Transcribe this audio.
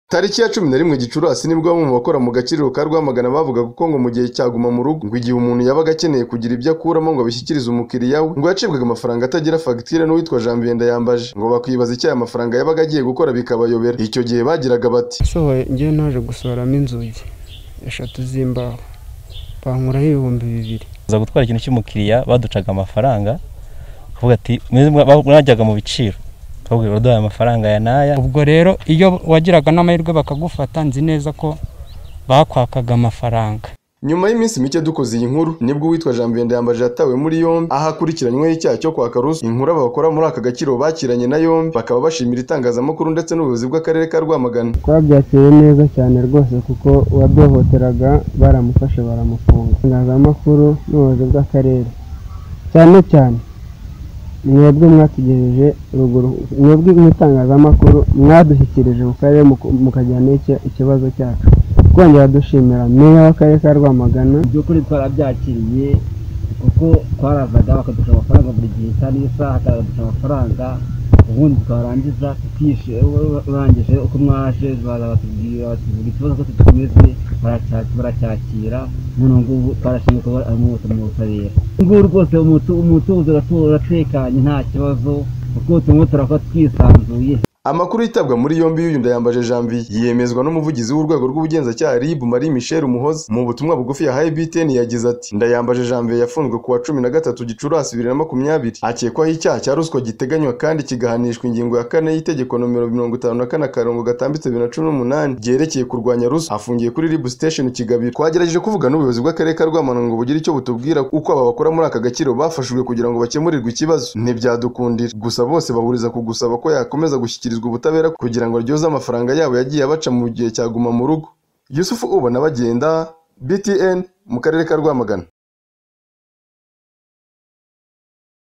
Tariki ya cumi na rimwe Gicurasi nibwo bamwe mu bakora mu Gakiriro ka Rwamagana bavugaga ko ngo mu gihe cya Guma mu Rugo ngo igihe umuntu yabaga akeneye kugira ibyo akuramo ngo abishyikirize umukiriya we ngo yacibwaga amafaranga atagira fagitire n'uwitwa Janvier Ndayambaje ngo bakibaza icyo aya mafaranga yabaga agiye gukora bikabayobera icyo gihe bagiraga bati nsohoye ngewe naje gusohoramo inzugi eshatu z'imbaho bankuraho ibihumbi bibiri za gutwara ikintu cy'umukiriya baducaga amafaranga akavuga ati mwajyaga mu biciro bakubwira uraduhaye amafaranga ya naya ubwo rero iyo wagiraga n'amahirwe bakagufata nzi neza ko bakwakaga amafaranga Nyuma y'iminsi mike dukoze iyi nkuru nibwo uwitwa Janvier Ndayambaje yatawe muri yombi aho akurikiranyweho icyaha cyo kwaka ruswa inkuru abakora muri aka gakiriro bakiranye na yombi bakaba bashimira itangazamakuru ndetse n'ubuyobozi bw'akarere ka Rwamagana twabyakiriye neza cyane rwose kuko uwaduhohoteraga baramufashe baramufunga itangazamakuru n'ubuyobozi bw'akarere cyane cyane mwebwe mwatugejeje ruguru mwebwe mw'itangazamakuru mwadushyikirije mu karere mukajyana ikibazo cyacu twongera dushimira meya w'akarere ka rwamagana by'ukuri twarabyakiriye kuko twarazaga bakadusha amafaranga buri gihe isaha n'isaha akadusha amafaranga ubundi twarangiza tukishe urangije uko mwaje baza batubwira buri kibazo cyose tumeze baracyakira none ubu ngubu twarashinzwe kuba ari mu butabera ngubu rwose umutuzo uratekanye nta kibazo kuko turimo turakora twisanzuye Amakuru yitabwa muri yombi y'uyu Ndayambaje Janvier yemezwa n'umuvugizi w'urwego rw'ubugenzacyaha RIB Marie Michel Umuhoza mu butumwa bugufi yahaye BTN yagize ati Ndayambaje Janvier yafunzwe ku wa cumi na gatatu Gicurasi bibiri na makumyabiri akekwaho icyaha cya ruswa giteganywa kandi kigahanishwa ingingo ya kane y'itegeko nomero mirongo itanu na kane akarongo gatambitse bibiri na cumi n'umunani ryerekeye kurwanya ruswa afungiye kuri RIB Station Kigabiro twagerageje kuvuga n'ubuyobozi bw'akarere ka Rwamagana ngo bugire icyo butubwira uko aba bakora muri aka gakiro bafashijwe kugira ngo bakemurirwe ikibazo ntibyadukundira gusa bose bahuriza ku gusaba ko yakomeza gushyikira gushyikirizwa ubutabera kugira ngo aryoze amafaranga yabo yagiye abaca mu gihe cyaguma mu rugo yusufu ubona bagenda btn mu karere ka rwamagana